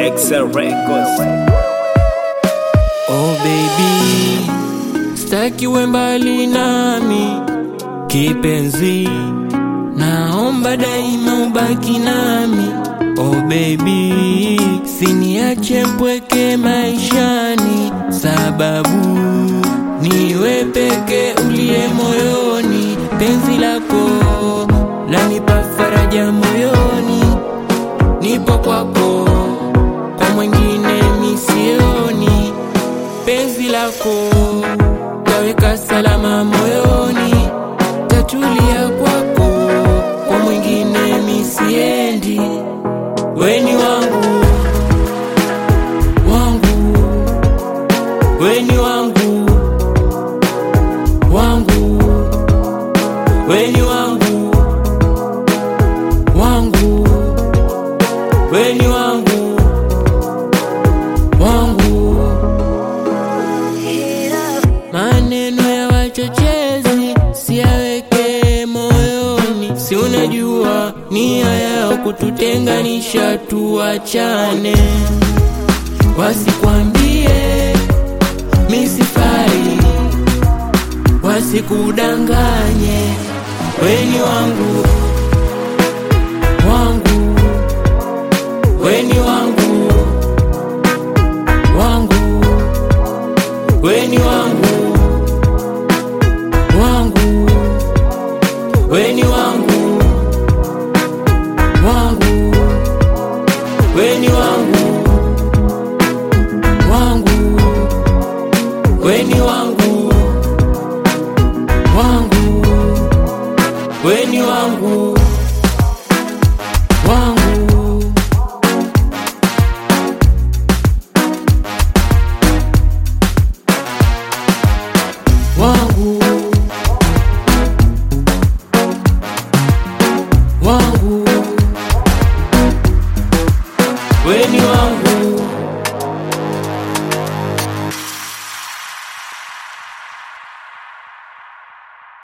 Excel Records. Oh baby, staki uwe mbali nami kipenzi, naomba daima ubaki nami. Oh baby, siniache mpweke maishani, sababu niwe peke uliye moyoni. Penzi lako lanipa faraja moyoni, nipo kwako, kwa mwingine misioni penzi lako taweka salama moyoni, tatulia kwako, kwa mwingine misiendi. Weni wangu wangu, weni wangu wangu, weni wangu wangu, weni wangu wangu maneno ya wachochezi siyaweke moyoni, si unajua nia yao kututenganisha, tuachane. Wasikwambie misifai, wasikudanganye. Weni wangu wangu, weni wangu wangu weni wangu wangu weni wangu wangu weni wangu wangu weni wangu wangu weni wangu wangu wangu wangu weni wangu